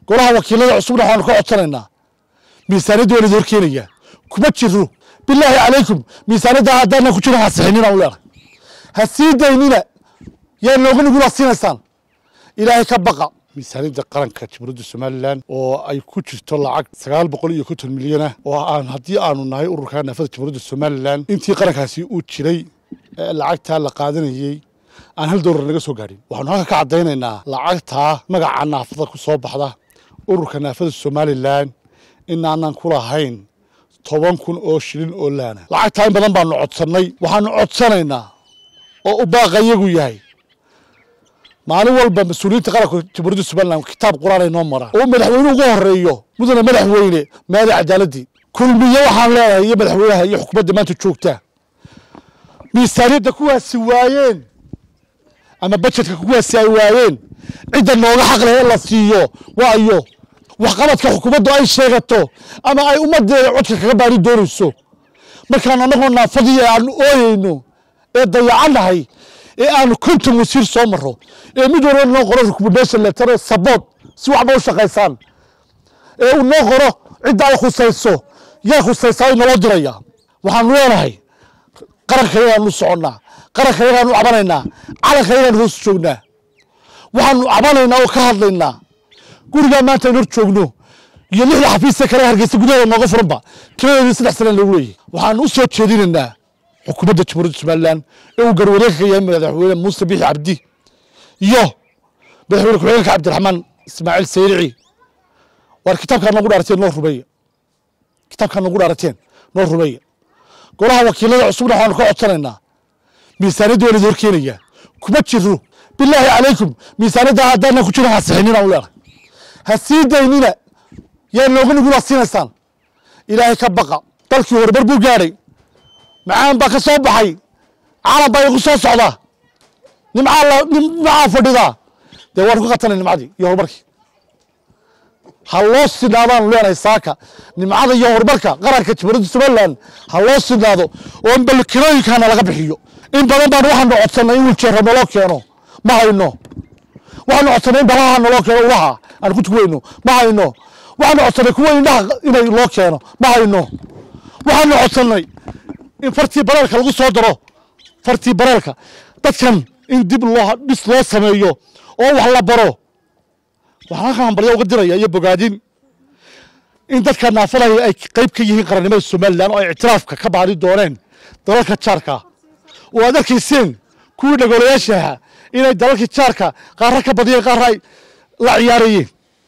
golaha wakiilada cusubna waxaanu ka codsanaynaa miisaaniyadda waa idin horkeenayaa kuma jiro bilaahi calaykum miisaaniyadda haddaana ku jiro ha sixinina u leedahay ha sii daynina yaa nooga nugula siinaysaan ilaahay ka baqa miisaaniyadda qaranka jamhuuriyadda somalilan oo ay ku jirto lacag sagaal boqol iyo konton milyan ah oo aan haddii aanu nahay ururka naafada jamhuuriyadda somalilan intii qarankaasi uu jiray ee lacagtaa la qaadanayey aan hal doolar naga soo gaadhin waxaanu halka ka caddaynaynaa lacagtaa magaca naafada ku soo baxda ururka naafada somalilan inaanan ku lahayn toban kun oo shilin oo laana lacagtaa in badan baanu codsannay waxaanu codsanaynaa oo u baaqayagu yahay maalin walba mas-uuliyiinta qaranka jamhuuriyadda somalilan kitaab qur-aan ay noo maraan oo madaxweyne ugu horeeyo mudane madaxweyne maadi cadaaladii kulmiye waxaan leedahay iyo madaxweynaha iyo xukuumadda maanta joogta miisaaniyadda kuwaasi waayeen ama bajetka kuwaasi ay waayeen cidda nooga xaq leh ee la siiyo waayo waxqabadka xukuumaddu ay sheegato ama ay ummaddeeda codka kaga baari doonayso markaan annagoo naafadii aanu ooyeyno ee dayacannahay ee aanu konton wasiir soo maro ee mid walba noo qoro recommendation letter sabood si waxba u shaqaysaan ee uu noo qoro cidda ay khusayso yaa khusaysaa ay naloo diraya waxaanu leenahay qaranka yagaanu u soconnaa qaranka yagaanu u cabanaynaa calanka yagaanu hoos joognaa waxaanu cabanaynaa oo ka hadlaynaa gurigaa maanta aynu hor joogno iyo lixda xafiista kale hargeysa gudaheeda nooga furanba tiradeedii saddex sana lagu leeyahy waxaanu u soo jeedinaynaa xukuumadda jamhuuriyadda somalilan ee uu garwareega ka yahay madaxweyne muuse biixi cabdi iyo madaxweyne ku-xigeenka cabdiraxmaan ismaaciil sayrici waar kitaabkaa noogu dhaarateen noo rumeeya kitaabkaa noogu dhaarateen noo rumeeya golaha wakiilada cusubna waxaanu ka codsanaynaa miisaaniyadda waa idin horkeenayaa kuma jiro bilaahi calaykum miisaaniyadda haddaana ku jiro ha sixinina u leedahay ha sii daynina yaa nooga nugula siinaysaan ilaahay ka baqa dalkii horumar buu gaadhay macaan baa ka soo baxay calan baa igu soo socda nimcaa la nimcaa fadhidaa dee waanu ka qatanay nimcadii iyo horumarkii ha loo sinaadaanu leenahay saaka nimcada iyo horumarka qaranka jamhuuriyadda somalilan ha loo sinaado oo balkirooyinkana laga bixiyo in badan baan waxaanu codsanay in wiljeero naloo keeno ma hayno waxaanu codsanay in balaha naloo keeno ulaha aan ku tuweyno ma hayno waxaanu codsanay kuwa indhaha inay loo keeno ma hayno waxaanu codsanay in fartii bareelka lagu soo daro fartii bareelka dadkan in dib loo dhis loo sameeyo oo wax la baro waxaan halkan hambalyo uga diraya iyo bogaadin in dadka naafadaya ay qayb ka yihiin qarannimada somalilan oo ay ictiraafka ka baari dooneen dalalka jaarka oo aad arkayseen kuwii dhagoolayaashaha inay dalalkii jaarka qaarra ka badiyeen qaarra ay la ciyaarayeen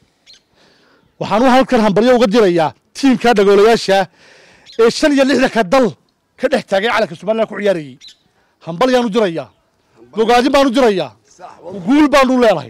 waxaan halkan hambalyo uga dirayaa tiimka dhagoolayaasha ee shan iyo lixdanka dal ka dhex taagay calanka somalilan ku ciyaarayey hambalyaan u dirayaa bogaadin baan u dirayaa guul baanu leenahay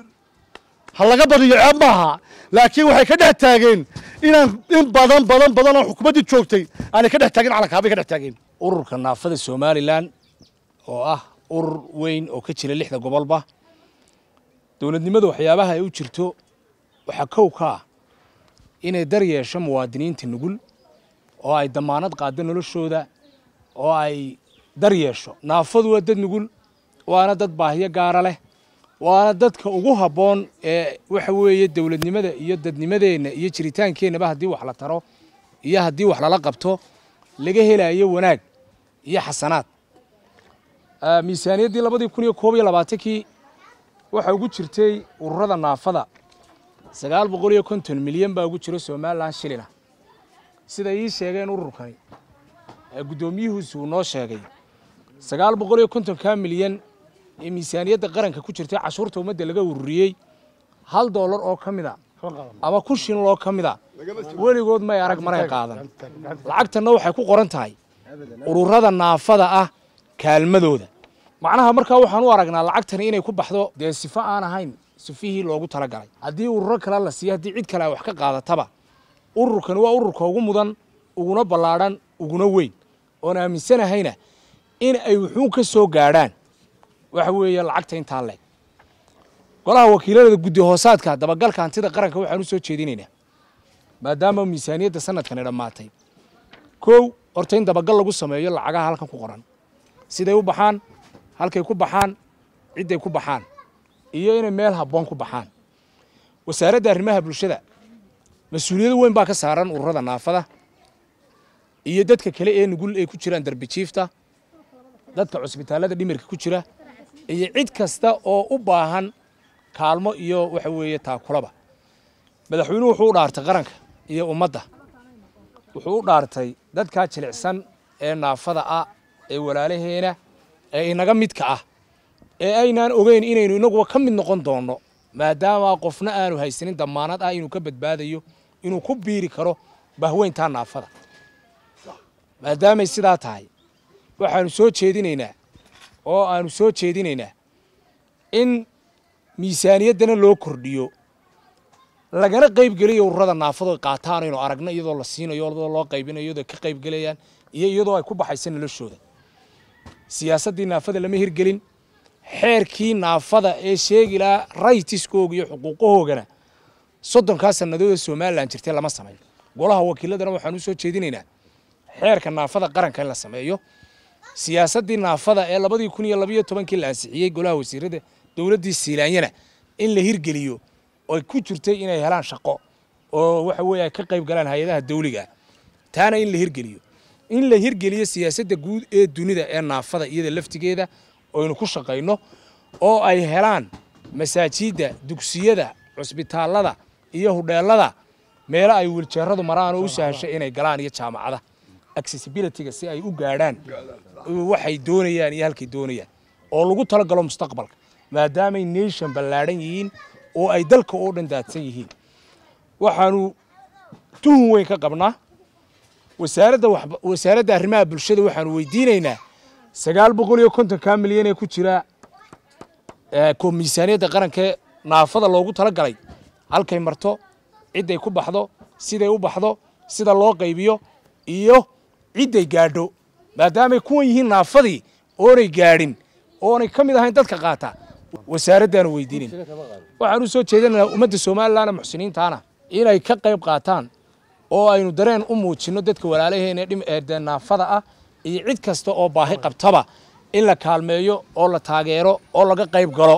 ha laga badiyo ceeb maaha laakiin waxay ka dhex taageen inaan in badan badan badan oo xukuumaddii joogtay aanay ka dhex taagin calanka habay ka dhex taageen ururka naafada somalilan oo ah urur weyn oo ka jira lixda gobolba dowladnimada waxyaabaha ay u jirto waxaa kow ka ah inay dar yeesho muwaadiniinta nugul oo ay damaanad qaado noloshooda oo ay dar yeesho naafadu waa dad nugul waana dad baahiyo gaara leh waana dadka ugu habboon ee waxa weeye dowladnimada iyo dadnimadeenna iyo jiritaankeenaba haddii wax la taro iyo haddii wax lala qabto laga helayo wanaag iyo xasanaad miisaaniyaddii labadii kun iyo koob iyo labaatankii waxaa ugu jirtay ururada naafada sagaal boqol iyo konton milyan baa ugu jiro somalilan shilina sida ii sheegeen ururkani guddoomiyuhuusi uu noo sheegay sagaal boqol iyo kontonka milyan ee miisaaniyadda qaranka ku jirtay cashuurta ummadda laga ururiyey hal doolar oo ka mid a ama kun shilin oo ka mid a weligood may arag maray qaadan lacagtanna waxay ku qoran tahay ururada naafada ah kaalmadooda macnaha markaa waxaan u aragnaa lacagtani inay ku baxdo dee sifo aan ahayn sifihii loogu talagalay haddii ururo kale la siiyo haddii cid kale ay wax ka qaadataba ururkani waa ururka ugu mudan uguna ballaadhan uguna weyn oon aaminsanahayna in ay wuxuun ka soo gaadhaan waxa weeye lacagta intaa leeg golaha wakiilada guddi hoosaadka dabagalka hantida qaranka waxaan u soo jeedinaynaa maadaama miisaaniyadda sanadkani dhammaatay kow horta in dabagal lagu sameeyo lacagaha halkan ku qoran siday u baxaan halkay ku baxaan cidday ku baxaan iyo inay meel habboon ku baxaan wasaaradda arrimaha bulshada mas-uuliyado weyn baa ka saaran ururada naafada iyo dadka kale ee nugul ay ku jiraan darbijiifta dadka cusbitaallada dhimirka ku jira iyo cid kasta oo u baahan kaalmo iyo waxa weeye taakulaba madaxweynuhu wuxuu u dhaartay qaranka iyo ummadda wuxuu u dhaartay dadkaa jilicsan ee naafada ah ee walaalaheena ee inaga midka ah ee aynaan ogeyn inaynu inaguba ka mid noqon doonno maadaama qofna aanu haysanin damaanad ah inuu ka badbaadayo inuu ku biiri karo bahweyntaa naafada maadaamay sidaa tahay waxaanu soo jeedinaynaa oo aanu soo jeedinaynaa in miisaaniyaddana loo kordhiyo lagana qaybgeliyo ururada naafado qaataan aynu aragno iyadoo la siinayo iyadoo loo qaybinayo iyadoo ka qaybgelayaan iyo iyadoo ay ku baxaysa noloshooda siyaasaddii naafada lama hirgelin xeerkii naafada ee sheegi lahaa raytiskooga iyo xuquuqahoogana soddonkaa sannadood ee somalilan jirtay lama samayn golaha wakiiladana waxaan u soo jeedinaynaa xeerka naafada qaranka in la sameeyo siyaasaddii naafada ee labadii kun iyo labayo tobankii la ansixiyey golaha wasiirada dowladdii siilaanyana in la hirgeliyo oy ku jirtay inay helaan shaqo oo waxa weeye ay ka qayb galaan hay-adaha dawliga taana in la hirgeliyo in la hirgeliyo siyaasadda guud ee dunida ee naafada iyada laftigeeda oynu ku shaqayno oo ay helaan masaajidda dugsiyada cusbitaallada iyo hudheelada meelo ay wiljeeradu maraan oo u sahashay inay galaan iyo jaamacada accessibilityga si ay u gaadhaan waxay doonayaan iyo halkay doonayaan oo lagu talagalo mustaqbalka maadaamay nation ballaadhan yihiin oo ay dalka oo dhan daadsan yihiin waxaanu tuhun weyn ka qabnaa wasaaradda wasaaradda arrimaha bulshada waxaanu weydiinaynaa sagaal boqol iyo kontonkaa milyan ee ku jira miisaaniyadda qarankae naafada loogu tala galay halkay marto cidday ku baxdo siday u baxdo sida loo qaybiyo iyo cidday gaadho maadaamay kuwan yihiin naafadii oonay gaadhin oonay ka mid ahayn dadka qaata wasaaraddaanu weydiinayn waxaan u soo jeedinaynaa ummadda somalilanna muxsiniintaana inay ka qayb qaataan oo aynu dareen u muujinno dadka walaalaheena ee naafada ah iyo cid kasta oo baahi qabtaba in la kaalmeeyo oo la taageero oo laga qayb galo